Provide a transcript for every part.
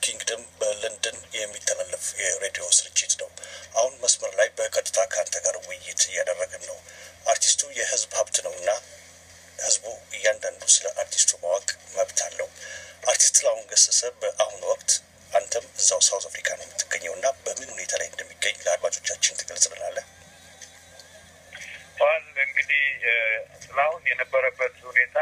ኪንግደም በለንደን የሚተላለፍ የሬዲዮ ስርጭት ነው። አሁን መስመር ላይ በቀጥታ ከአንተ ጋር ውይይት እያደረግን ነው። አርቲስቱ የህዝብ ሀብት ነው እና ህዝቡ እያንዳንዱ ስለ አርቲስቱ ማወቅ መብት አለው። አርቲስት ጥላሁን ገሰሰ በአሁኑ ወቅት አንተም እዛው ሳውዝ አፍሪካ ነው የምትገኘው እና በምን ሁኔታ ላይ እንደሚገኝ ለአድማጮቻችን ትገልጽልናለህ? ዋል እንግዲህ ጥላሁን የነበረበት ሁኔታ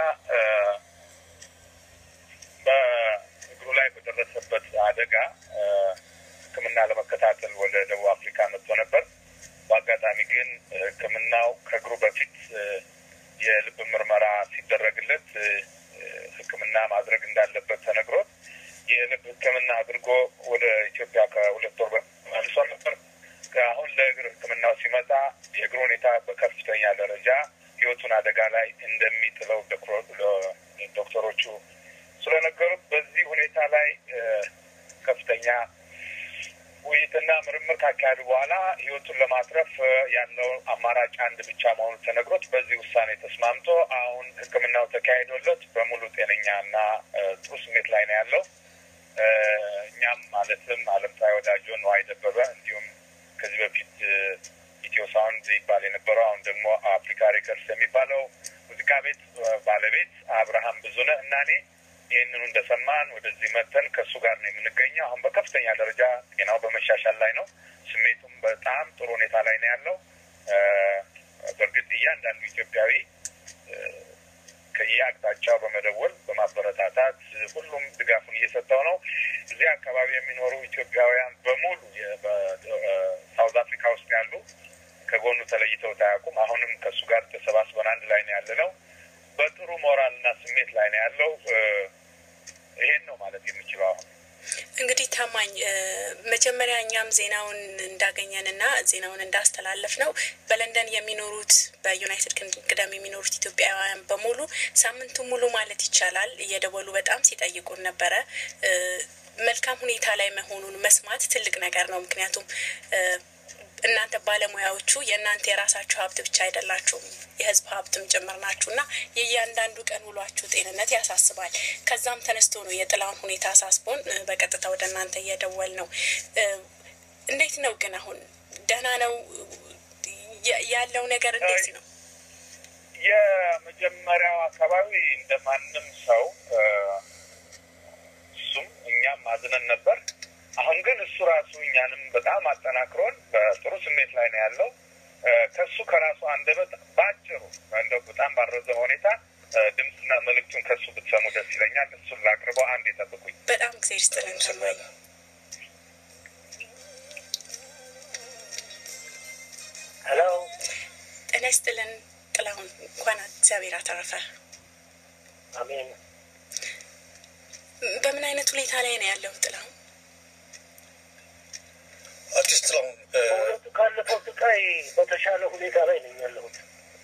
በእግሩ ላይ በደረሰበት አደጋ ሕክምና ለመከታተል ወደ ደቡብ አፍሪካ መጥቶ ነበር። በአጋጣሚ ግን ሕክምናው ከእግሩ በፊት የልብ ምርመራ ሲደረግለት ሕክምና ማድረግ እንዳለበት ተነግሮት የልብ ሕክምና አድርጎ ወደ ኢትዮጵያ ከሁለት ወር መልሶ ነበር። አሁን ለእግር ሕክምናው ሲመጣ የእግር ሁኔታ በከፍተኛ ደረጃ ህይወቱን አደጋ ላይ እንደሚጥለው ዶክተሮቹ ስለነገሩት በዚህ ሁኔታ ላይ ከፍተኛ ውይይትና ምርምር ካካሄዱ በኋላ ህይወቱን ለማትረፍ ያለው አማራጭ አንድ ብቻ መሆኑ ተነግሮት በዚህ ውሳኔ ተስማምቶ አሁን ሕክምናው ተካሂዶለት በሙሉ ጤነኛ እና ጥሩ ስሜት ላይ ነው ያለው። እኛም ማለትም አለምፀሐይ ወዳጆ፣ ነዋይ ደበበ እንዲሁም ከዚህ በፊት ኢትዮ ሳውንድ ይባል የነበረው አሁን ደግሞ አፍሪካ ሬከርስ የሚባለው ሙዚቃ ቤት ባለቤት አብርሃም ብዙነህ እና እኔ ይህንኑ እንደሰማን ወደዚህ መጥተን ከእሱ ጋር ነው የምንገኘው። አሁን በከፍተኛ ደረጃ ጤናው በመሻሻል ላይ ነው። ስሜቱም በጣም ጥሩ ሁኔታ ላይ ነው ያለው። በእርግጥ እያንዳንዱ ኢትዮጵያዊ ከየአቅጣጫው በመደወል በማበረታታት ሁሉም ድጋፉን እየሰጠው ነው። እዚህ አካባቢ የሚኖሩ ኢትዮጵያውያን በሙሉ በሳውዝ አፍሪካ ውስጥ ያሉ ከጎኑ ተለይተው ታያውቁም። አሁንም ከእሱ ጋር ተሰባስበን አንድ ላይ ነው ያለ ነው። በጥሩ ሞራል እና ስሜት ላይ ነው ያለው። ይሄን ነው ማለት የምችለው አሁን እንግዲህ ታማኝ መጀመሪያ እኛም ዜናውን እንዳገኘንና ዜናውን እንዳስተላለፍ ነው በለንደን የሚኖሩት በዩናይትድ ኪንግደም የሚኖሩት ኢትዮጵያውያን በሙሉ ሳምንቱ ሙሉ ማለት ይቻላል እየደወሉ በጣም ሲጠይቁን ነበረ። መልካም ሁኔታ ላይ መሆኑን መስማት ትልቅ ነገር ነው። ምክንያቱም እናንተ ባለሙያዎቹ የእናንተ የራሳችሁ ሀብት ብቻ አይደላችሁም፣ የህዝብ ሀብትም ጭምር ናችሁ እና የእያንዳንዱ ቀን ውሏችሁ ጤንነት ያሳስባል። ከዛም ተነስቶ ነው የጥላውን ሁኔታ አሳስቦን በቀጥታ ወደ እናንተ እየደወል ነው። እንዴት ነው ግን አሁን ደህና ነው ያለው ነገር እንዴት ነው? የመጀመሪያው አካባቢ እንደ ማንም ሰው እሱም እኛም ማዝነን ነበር። አሁን ግን እሱ ራሱ እኛንም በጣም አጠናክሮን በጥሩ ስሜት ላይ ነው ያለው። ከሱ ከራሱ አንደበት በአጭሩ እንደው በጣም ባረዘመ ሁኔታ ድምፅና መልእክቱን ከሱ ብትሰሙ ደስ ይለኛል። እሱን ላቅርበው። አንድ የጠብቁኝ። በጣም ጊዜ ይስጥልን ታማኝ። ሄሎ፣ ጤና ይስጥልን ጥላሁን፣ እንኳን እግዚአብሔር አተረፈ። አሜን። በምን አይነት ሁኔታ ላይ ነው ያለው ጥላሁን? አርቲስት ጥላሁን በእውነቱ ካለፈው ስቃይ በተሻለ ሁኔታ ላይ ነኝ ያለሁት።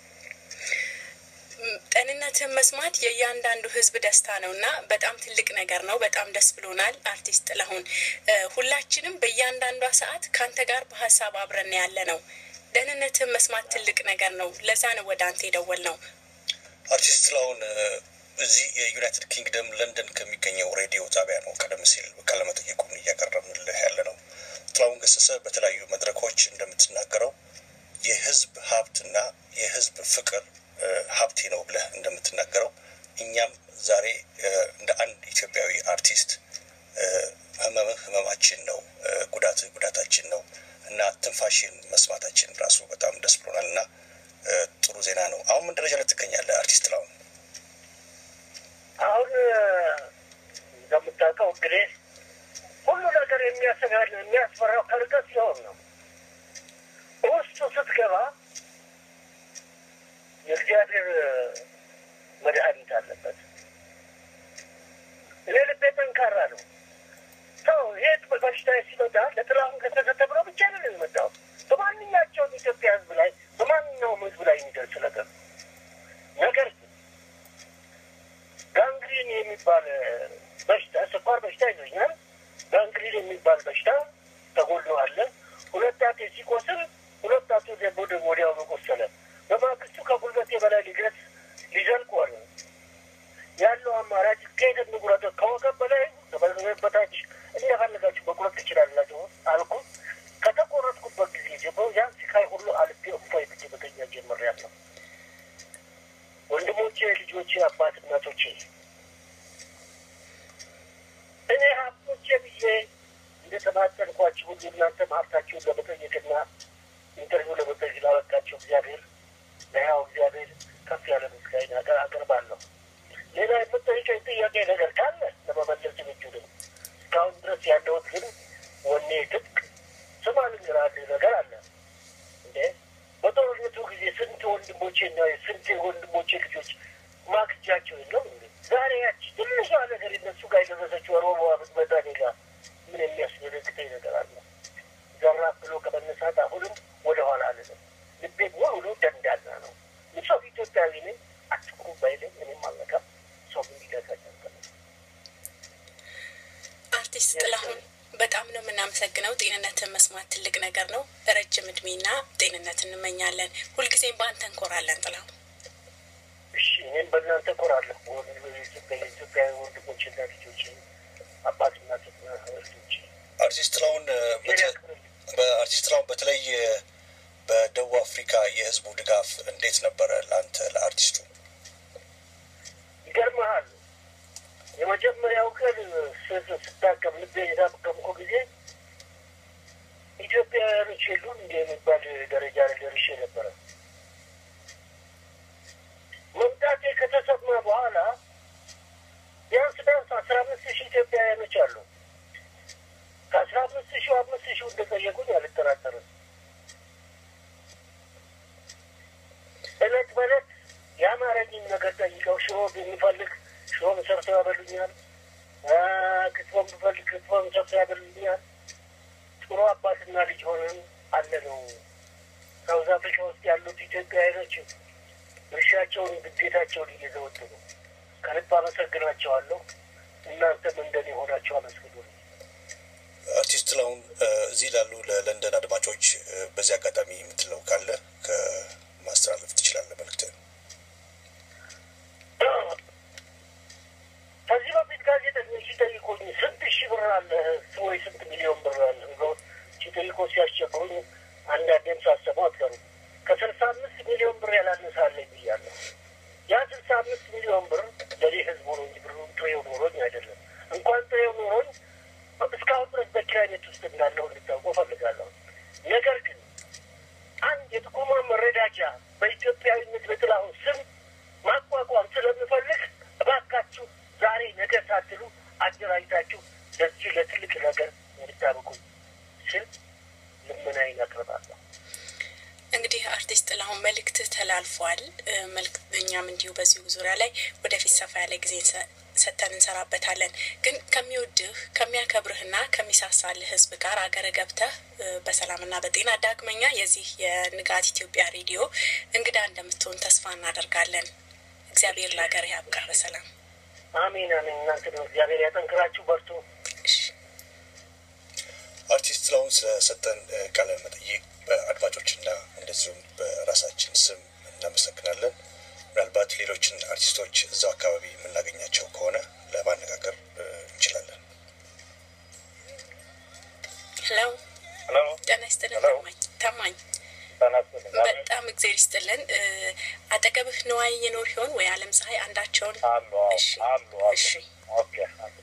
ጤንነትን መስማት የእያንዳንዱ ሕዝብ ደስታ ነው እና በጣም ትልቅ ነገር ነው። በጣም ደስ ብሎናል። አርቲስት ጥላሁን ሁላችንም በእያንዳንዷ ሰዓት ከአንተ ጋር በሀሳብ አብረን ያለ ነው። ደህንነትን መስማት ትልቅ ነገር ነው። ለዛ ነው ወደ አንተ የደወል ነው። አርቲስት ጥላሁን እዚህ የዩናይትድ ኪንግደም ለንደን ከሚገኘው ሬዲዮ ጣቢያ ነው ቀደም ሲል ቃለመጠይቁን እያቀረብንልህ ያለ ነው። ጥላሁን ገሰሰ በተለያዩ መድረኮች እንደምትናገረው የህዝብ ሀብትና የህዝብ ፍቅር ሀብቴ ነው ብለህ እንደምትናገረው እኛም ዛሬ እንደ አንድ ኢትዮጵያዊ አርቲስት ህመምህ ህመማችን ነው፣ ጉዳትህ ጉዳታችን ነው እና ትንፋሽን መስማታችን ራሱ በጣም ደስ ብሎናል እና ጥሩ ዜና ነው። አሁን ምን ደረጃ ላይ ትገኛለህ አርቲስት ጥላሁን? አሁን እንደምታውቀው እንግዲህ ሁሉ ነገር የሚያሰጋል የሚያስፈራው ከርቀት ሲሆን ነው። ውስጡ ስትገባ የእግዚአብሔር መድኃኒት አለበት። እኔ ልቤ ጠንካራ ነው። ሰው ይሄ በሽታ ሲመጣ ለጥላሁን ገሰሰ ተብሎ ብቻ ነው የሚመጣው። በማንኛቸውም ኢትዮጵያ ህዝብ ላይ በማንኛውም ህዝብ ላይ የሚደርስ ነገር ነገር ግን ጋንግሪን የሚባል በሽታ ስኳር በሽታ ይዞኛል። ጋንግሪን የሚባል በሽታ ተጎሎ አለ። ሁለት ጣቴ ሲቆስል ሁለት ጣቱ ወደ ወዲያውኑ ቆሰለ። በማግስቱ ከጉልበቴ በላይ ሊገት ሊዘልቅ ሆነ። ያለው አማራጭ ከሄደ ንጉረቶ ከወገብ በላይ ከበታች እንደፈለገ ጊዜ እንደተማጠንኳችሁ ሁሉ እናንተም ሀብታችሁን ለመጠየቅና ኢንተርቪው ለመጠየቅ ላበቃቸው እግዚአብሔር ለያው እግዚአብሔር ከፍ ያለ ምስጋና ሀገር አቀርባለሁ። ሌላ የምጠይቀኝ ጥያቄ ነገር ካለ ለመመለስ ዝግጁ ነኝ። እስካሁን ድረስ ያለሁት ግን ወኔ ትጥቅ ስማ ልንገርህ ነገር አለ እንዴ በጦርነቱ ጊዜ ስንት ወንድሞቼ እና ስንት ወንድሞቼ ልጆች ማክጃቸው የለም እንዴ? ዛሬ ያቺ ትንሿ ነገር እነሱ ጋር የደረሰችው ሮቦ ብትመጣ እኔ ጋር ምን የሚያስደነግጠኝ ነገር አለ? ዘራፍ ብሎ ከመነሳት አሁንም ወደኋላ አልልም። ልቤ ሙሉ ደንዳና ነው። ሰው ኢትዮጵያዊ ነኝ። አትኩሩ ባይለኝ እኔም አልነካም። ሰው እንዲገዛኝ አርቲስት ጥላሁን በጣም ነው የምናመሰግነው። ጤንነትን መስማት ትልቅ ነገር ነው። ረጅም እድሜና ጤንነት እንመኛለን። ሁልጊዜም በአንተ እንኮራለን ጥላሁን። እሺ፣ እኔም በእናንተ እኮራለሁ። የኢትዮጵያዊ ወንድሞችና ልጆች አባትና ልጆች አርቲስት ጥላሁን በአርቲስት ጥላሁን በተለይ በደቡብ አፍሪካ የህዝቡ ድጋፍ እንዴት ነበረ ለአንተ ለአርቲስቱ? ይገርመሃል የመጀመሪያው ቀን ስታከም ልቤን የታከምኩ ጊዜ ኢትዮጵያውያኖች የሉም እንደ የሚባል ደረጃ ላይ ደርሼ ነበረ። መምጣቴ ከተሰማ በኋላ ቢያንስ ቢያንስ አስራ አምስት ሺህ ኢትዮጵያውያኖች አሉ። ከአስራ አምስት ሺህ አምስት ሺህ እንደጠየቁኝ አልጠራጠርም። እለት በእለት የአማረኝን ነገር ጠይቀው ሽሮ የሚፈልግ ሽሮም ሰርተው ያበሉኛል። ክትፎም ብፈልግ ክትፎም ሰርተው ያበሉኛል። ጥሩ አባትና ልጅ ሆነን አለ ነው። ሳውዝ አፍሪካ ውስጥ ያሉት ኢትዮጵያውያኖች እርሻቸውን ግዴታቸውን እየዘወጡ ነው። ከልብ አመሰግናቸዋለሁ። እናንተም እንደኔ ሆናቸው አመስግኑ። አርቲስት ጥላሁን እዚህ ላሉ ለለንደን አድማጮች በዚህ አጋጣሚ የምትለው ካለ ከማስተላለፍ ትችላለህ መልዕክት። ከዚህ በፊት ጋዜጠኞች ሲጠይቁኝ ስንት ሺህ ብር አለ ወይ ስንት ሚሊዮን ብር አለ ብለው ሲጠይቁ ሲያስቸግሩኝ አንዳንዴም ሳሰቡ አትቀሩ ከስልሳ አምስት ሚሊዮን ብር ያላነሰ አለኝ ብያለሁ። ያ ስልሳ አምስት ሚሊዮን ብር ለኔ ህዝቡ ነው እንጂ ብሩ ጥሬው ኖሮኝ አይደለም። እንኳን ጥሬው ኖሮኝ እስካሁን ድረስ በኪራይ ቤት ውስጥ እንዳለሁ እንድታውቁ እፈልጋለሁ። ነገር ግን አንድ የጥቁማ መረዳጃ በኢትዮጵያዊነት በጥላሁን ስም ማቋቋም ስለምፈልግ እባካችሁ ዛሬ ነገ ሳትሉ አደራጅታችሁ ለዚህ ለትልቅ ነገር እንድታበቁ ስል ልመናዬን አቅርባለሁ። እንግዲህ አርቲስት ጥላሁን መልእክት ተላልፏል። መልእክት እኛም እንዲሁ በዚሁ ዙሪያ ላይ ወደፊት ሰፋ ያለ ጊዜ ሰጥተን እንሰራበታለን። ግን ከሚወድህ ከሚያከብርህና ከሚሳሳልህ ህዝብ ጋር አገረ ገብተህ በሰላምና በጤና ዳግመኛ የዚህ የንጋት ኢትዮጵያ ሬዲዮ እንግዳ እንደምትሆን ተስፋ እናደርጋለን። እግዚአብሔር ለሀገር ያብቃ በሰላም አሜን አሜን። እናንተ ነው እግዚአብሔር ያጠንክራችሁ፣ በርቱ። አርቲስት ጥላሁን ስለሰጠን ቃለ መጠይቅ በአድማጮችና እንደዚሁም በራሳችን ስም እናመሰግናለን። ምናልባት ሌሎችን አርቲስቶች እዛው አካባቢ የምናገኛቸው ከሆነ ለማነጋገር እንችላለን። ሄሎ ሄሎ፣ ጤና ይስጥልን ታማኝ ታማኝ በጣም እግዜር ይስጥልን። አጠገብህ ነዋይ የኖር ይሆን ወይ አለም ፀሐይ አንዳቸውን? አሉ እሺ አሉ አሉ። እሺ ኦኬ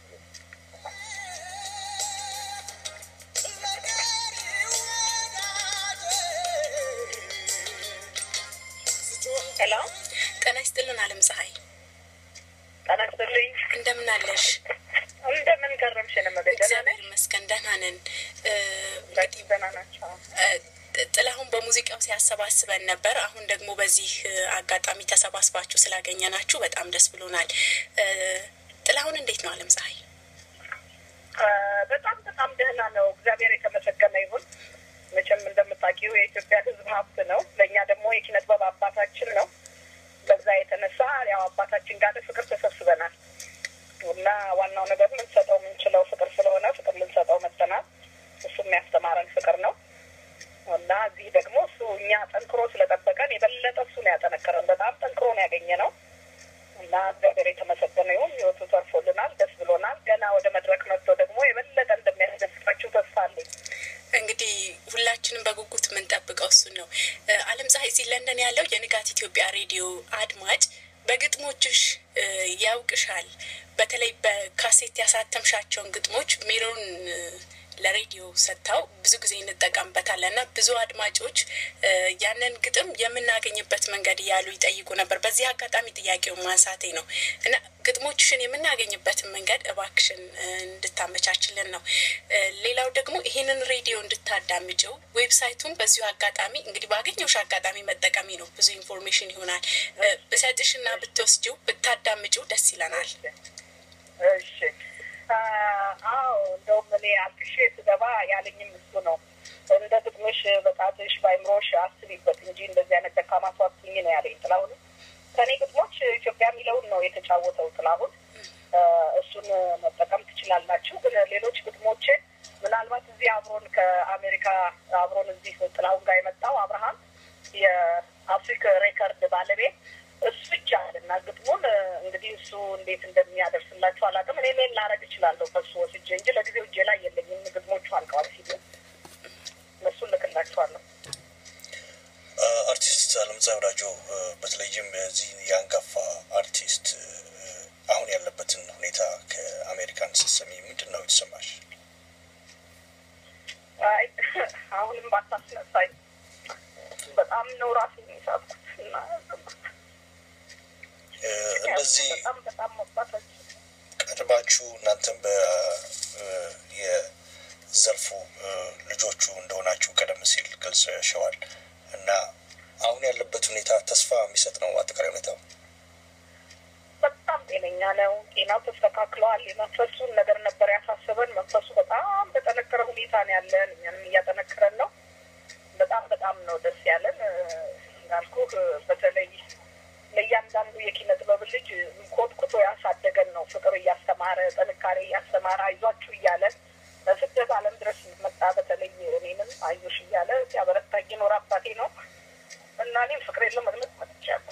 ሄሎ ጤና ይስጥልን አለም ፀሐይ ጤና ይስጥልኝ። እንደምን አለሽ? እንደምን ከረምሽ? ነመገደለ እግዚአብሔር ይመስገን ደህና ነን። በጣም ደህና ናቸው። ጥላሁን በሙዚቃው ሲያሰባስበን ነበር። አሁን ደግሞ በዚህ አጋጣሚ ተሰባስባችሁ ስላገኘናችሁ በጣም ደስ ብሎናል። ጥላሁን እንዴት ነው አለም ፀሐይ? በጣም በጣም ደህና ነው። እግዚአብሔር የተመሰገነ ይሁን። መቼም እንደምታውቂው የኢትዮጵያ ሕዝብ ሀብት ነው። ለእኛ ደግሞ የኪነ ጥበብ አባታችን ነው። በዛ የተነሳ ያው አባታችን ጋር ፍቅር ተሰብስበናል እና ዋናው ነገር ልንሰጠው የምንችለው ፍቅር ስለሆነ ፍቅር ልንሰጠው መጥተናል። እሱ የሚያስተማረን ፍቅር ነው እና እዚህ ደግሞ እሱ እኛ ጠንክሮ ስለጠበቀን የበለጠ እሱ ነው ያጠነከረን። በጣም ጠንክሮ ነው ያገኘ ነው እና እግዚአብሔር የተመሰገነ ይሁን። ህይወቱ ተርፎልናል፣ ደስ ብሎናል። ገና ወደ መድረክ መጥቶ ደግሞ የበለጠ እንደሚያስደስታችሁ ተስፋ አለኝ። እንግዲህ ሁላችንም በጉጉት የምንጠብቀው እሱን ነው። አለም ፀሐይ እዚህ ለንደን ያለው የንጋት ኢትዮጵያ ሬዲዮ አድማጭ በግጥሞችሽ ያውቅሻል፣ በተለይ በካሴት ያሳተምሻቸውን ግጥሞች ሜሮን ለሬዲዮ ሰጥታው ብዙ ጊዜ እንጠቀምበታለን እና ብዙ አድማጮች ያንን ግጥም የምናገኝበት መንገድ እያሉ ይጠይቁ ነበር። በዚህ አጋጣሚ ጥያቄውን ማንሳቴ ነው እና ግጥሞችሽን የምናገኝበትን መንገድ እባክሽን እንድታመቻችልን ነው። ሌላው ደግሞ ይህንን ሬዲዮ እንድታዳምጭው ዌብሳይቱን በዚሁ አጋጣሚ እንግዲህ ባገኘውሽ አጋጣሚ መጠቀሚ ነው ብዙ ኢንፎርሜሽን ይሆናል ብሰጥሽና ብትወስጂው ብታዳምጪው ደስ ይለናል። እሺ አዎ እንደውም እኔ አልቅሼ ስገባ ያለኝም እሱ ነው። እንደ ግጥምሽ በጣትሽ በአይምሮሽ አስቢበት እንጂ እንደዚህ አይነት ደካማ ሰው አትሁኝ ነው ያለኝ ጥላሁን። ከእኔ ግጥሞች ኢትዮጵያ የሚለውን ነው የተጫወተው ጥላሁን። እሱን መጠቀም ትችላላችሁ። ግን ሌሎች ግጥሞችን ምናልባት እዚህ አብሮን ከአሜሪካ አብሮን እዚህ ጥላሁን ጋር የመጣው አብርሃም የአፍሪክ ሬከርድ ባለቤት እሱ ይቻላል እና ግጥሙን እንግዲህ እሱ እንዴት እንደሚያደርስላችሁ አላውቅም። እኔ ሜል ላረግ እችላለሁ ከሱ ወስጄ እንጂ ለጊዜው እጄ ላይ የለኝም። ግጥሞቹ አልቀዋል ሲሉ እነሱን ልክላችኋለሁ። አርቲስት አለምፀሐይ ወዳጆ በተለይም የዚህ የአንጋፋ አርቲስት አሁን ያለበትን ሁኔታ ከአሜሪካን ስትሰሚ ምንድን ነው የተሰማሽ? አይ አሁንም ባታስነሳኝ በጣም ነው ራሴ የሚሳብኩት እና እንደዚህ በጣም በጣም መባታችን ቀድማችሁ እናንተም የዘርፉ ልጆቹ እንደሆናችሁ ቀደም ሲል ገልጸሸዋል እና አሁን ያለበት ሁኔታ ተስፋ የሚሰጥ ነው። አጠቃላይ ሁኔታው በጣም ጤነኛ ነው። ጤናው ተስተካክለዋል። የመንፈሱን ነገር ነበር ያሳሰበን። መንፈሱ በጣም በጠነከረ ሁኔታ ነው ያለን። እኛንም እያጠነከረን ነው። በጣም በጣም ነው ደስ ያለን። እንዳልኩህ በተለይ ለእያንዳንዱ የኪነ ጥበብ ልጅ ኮትኩቶ ያሳደገን ነው። ፍቅር እያስተማረ ጥንካሬ እያስተማረ አይዟችሁ እያለ በስደት ዓለም ድረስ መጣ። በተለይ እኔንም አይዞሽ እያለ ሲያበረታኝ የኖረ አባቴ ነው እና እኔም ፍቅሬን ለመግለጽ መጥቻለሁ።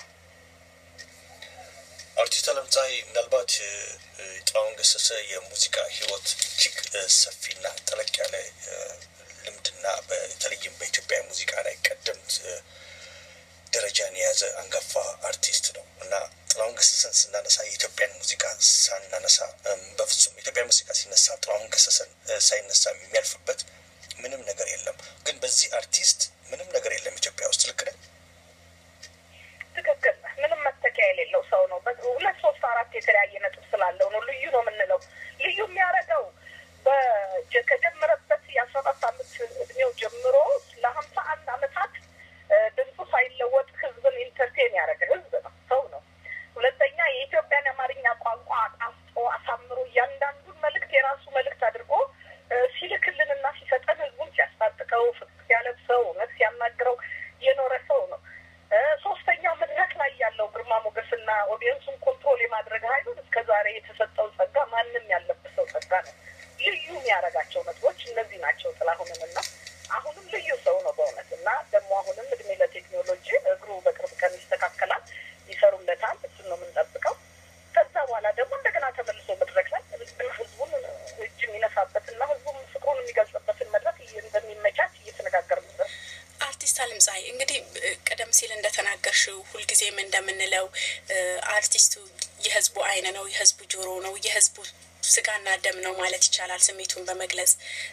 አርቲስት አለምፀሐይ ምናልባት ጥላሁን ገሰሰ የሙዚቃ ሕይወት እጅግ ሰፊና ጠለቅ ያለ ልምድና በተለይም በኢትዮጵያ ሙዚቃ ላይ ቀደምት ደረጃን የያዘ አንጋፋ አርቲስት ነው እና ጥላሁን ገሰሰን ስናነሳ የኢትዮጵያን ሙዚቃ ሳናነሳ በፍጹም የኢትዮጵያ ሙዚቃ ሲነሳ ጥላሁን ገሰሰን ሳይነሳ የሚያልፍበት ምንም ነገር የለም። ግን በዚህ አርቲስት ምንም ነገር የለም ኢትዮጵያ ውስጥ። ልክ ነኝ? ትክክል። ምንም መተኪያ የሌለው ሰው ነው። ሁለት ሶስት አራት የተለያየ ነጥብ ስላለው ነው ልዩ ነው የምንለው። ልዩ የሚያደርገው ከጀመረበት የአስራ አራት አመት እድሜው ጀምሮ ለሀምሳ አንድ አመታት ድምፁ ሳይለወጥ ህዝብን ኢንተርቴን ያደረገ ህዝብ ነው፣ ሰው ነው። ሁለተኛ የኢትዮጵያን የአማርኛ ቋንቋ አጣፍጦ አሳምሮ እያንዳንዱን መልእክት የራሱ መልእክት አድርጎ ሲልክልንና ሲሰጠን ህዝቡን ሲያስታጥቀው ፍቅር ሲያለብሰው እውነት ሲያናግረው የኖረ ሰው ነው። ሶስተኛው መድረክ ላይ ያለው ግርማ ሞገስና ኦዲየንሱን ኮንትሮል የማድረግ ኃይሉን እስከ ዛሬ የተሰጠው ጸጋ ማንም ያለበሰው ጸጋ ነው። ልዩ የሚያደርጋቸው ነጥቦች እነዚህ ናቸው። ጥላሁንን እና አሁንም ልዩ ሰው ነው በእውነት እና ደግሞ አሁንም እድሜ ለቴክኖሎጂ እግሩ በቅርብ ቀን ይስተካከላል፣ ይሰሩለታል። እሱን ነው የምንጠብቀው። ከዛ በኋላ ደግሞ እንደገና ተመልሶ መድረክ ላይ ህዝቡን እጅ የሚነሳበትና ህዝቡን ፍቅሩን የሚገልጽበትን መድረክ እንደሚመቻች እየተነጋገርንበት አርቲስት አለምፀሐይ እንግዲህ ቀደም ሲል እንደተናገርሽው ሁልጊዜም እንደምንለው አርቲስቱ የህዝቡ አይን ነው፣ የህዝቡ ጆሮ ነው፣ የህዝቡ ስጋና ደም ነው ማለት ይቻላል ስሜቱን በመግለጽ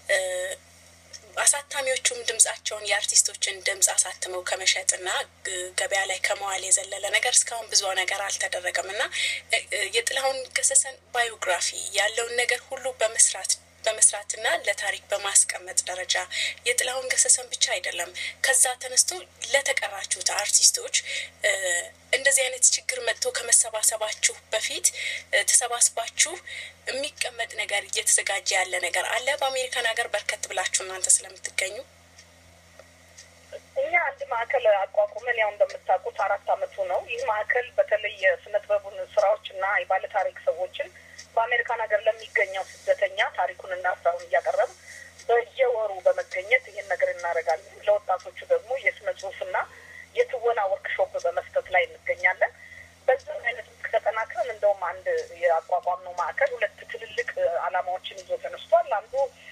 አሳታሚዎቹም ድምጻቸውን የአርቲስቶችን ድምጽ አሳትመው ከመሸጥና ገበያ ላይ ከመዋል የዘለለ ነገር እስካሁን ብዙ ነገር አልተደረገም እና የጥላሁን ገሰሰን ባዮግራፊ ያለውን ነገር ሁሉ በመስራት በመስራትና ለታሪክ በማስቀመጥ ደረጃ የጥላሁን ገሰሰን ብቻ አይደለም፣ ከዛ ተነስቶ ለተቀራችሁት አርቲስቶች እንደዚህ አይነት ችግር መጥቶ ከመሰባሰባችሁ በፊት ተሰባስባችሁ የሚቀመጥ ነገር እየተዘጋጀ ያለ ነገር አለ። በአሜሪካን ሀገር በርከት ብላችሁ እናንተ ስለምትገኙ እኛ አንድ ማዕከል አቋቁመን ያው እንደምታውቁት አራት አመቱ ነው። ይህ ማዕከል በተለይ የስነ ጥበቡን ስራዎች እና የባለ ታሪክ ሰዎችን በአሜሪካን ሀገር ለሚገኘው ስደተኛ ታሪኩንና ስራውን እያቀረብ በየወሩ በመገኘት ይህን ነገር እናደርጋለን። ለወጣቶቹ ደግሞ የስነ ጽሁፍና የትወና ወርክሾፕ በመስጠት ላይ እንገኛለን። በዚህ አይነት ተጠናክረን እንደውም አንድ የአቋቋምነው ማዕከል ሁለት ትልልቅ አላማዎችን ይዞ ተነስቷል። አንዱ